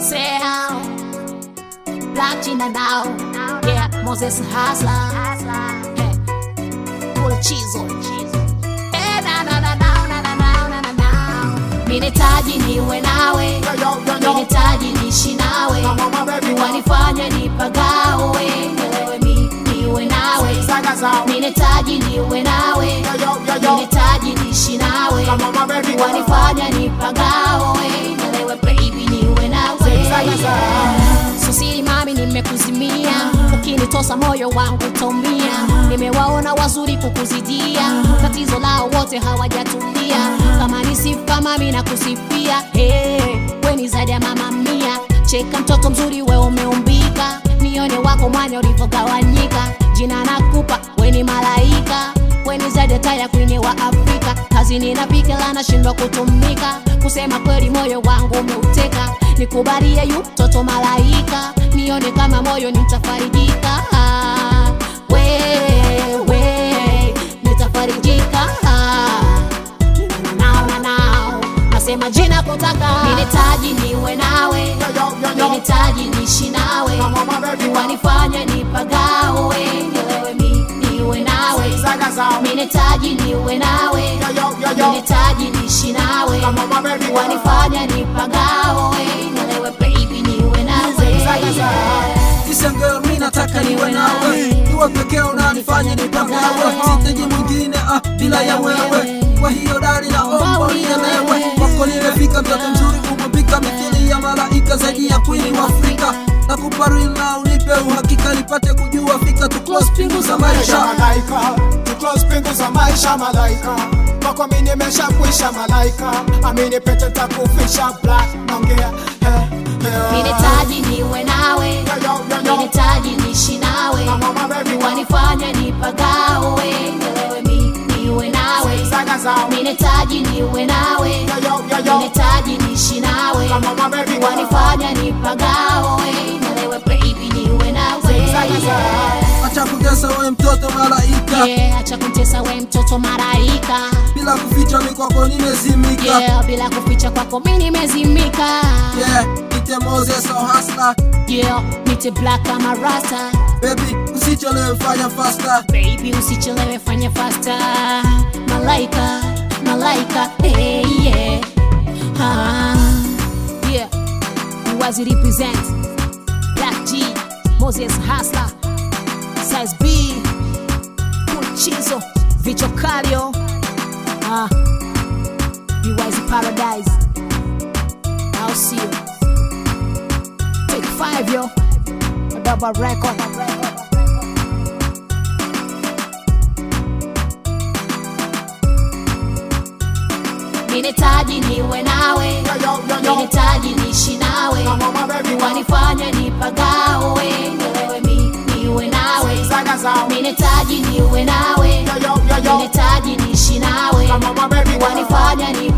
Sound Black China now Yeah, Moses Hasla Hey, Cool Chizo Eh, na na na na na na na na na na Minitaji niwe nawe Minitaji nishi nawe Wanifanya nipagawe Nielewe mi niwe nawe Minitaji niwe nawe Minitaji nishi nawe Wanifanya nipagawe Nielewe baby niwe nawe Susiri mami nimekuzimia Ukinitosa moyo wangu utaumia Nimewaona wazuri kukuzidia Tatizo lao wote hawajatulia Kama ni sifa mami na kusifia hey, we ni zaidi ya mama mia Cheka mtoto mzuri we umeumbika Nione wako mwanya ulivyogawanyika Jina nakupa we ni malaika we ni zaidi ya taya kwini wa Afrika Kazini napika la nashindwa kutumika Kusema kweli moyo wangu umeuteka Nikubalie yu mtoto malaika Nione kama moyo nitafarijika ah, we, we, nitafarijika ah, nao na nao Nasema jina kutaka Minitaji niwe nawe Minitaji nishi nawe Wanifanya nipagawe Nilewe mi niwe nawe Minitaji niwe nawe Minitaji nishi nawe Wanifanya nipagawe Nilewe baby niwe nawe Listen girl, mi nataka niwe nawe, niwe pekee unanifanya nipagawe, sitaji mwingine ah, bila ya wewe. Kwa hiyo dali naomba unielewe, kwako nimefika, mtoto mzuri umepika, mithili ya malaika, zaidi ya queen wa Afrika. Nakupa real na unipe uhakika, nipate kujua fika tu close pingu za maisha. malaika tuclose pingu za maisha malaika kwako mi nimeshakwisha malaika amini pete takufisha black naongea eh, eh, Minitaji niwe nawe yo, yo, yo, yo. Minitaji nishi nawe Mama baby, Wanifanya nipagawe Nilewe mi niwe nawe Saga zao. Minitaji niwe nawe Yo, yo, yo, yo. Minitaji nishi nawe Mama baby, Wanifanya nipagawe Nilewe baby niwe nawe Saga zao. Acha kutesa wewe mtoto malaika, Yeah, acha kumtesa we mtoto malaika bila kuficha mi kwako nimezimika. Yeah, bila kuficha kwako mi nimezimika Yeah, ite Moses au hustler, Yeah, nite black kama rasta baby usichelewe, fanya faster. Baby usichelewe fanya faster Malaika, malaika, hey yeah ah, Yeah, Wazi represent Black G, Moses Hustler Size B, Chizo, Vicho Kalio ah, Wazi Paradise I'll see you Take five yo Double record Minitaji niwe nawe Yo, yo, yo, yo. Minitaji nishi nawe Mama baby, Wanifanya nipagawe Nilewe mi niwe nawe Saga zao. Minitaji niwe nawe Yo, yo, yo, yo. Minitaji nishi nawe Mama baby, Wanifanya nipagawe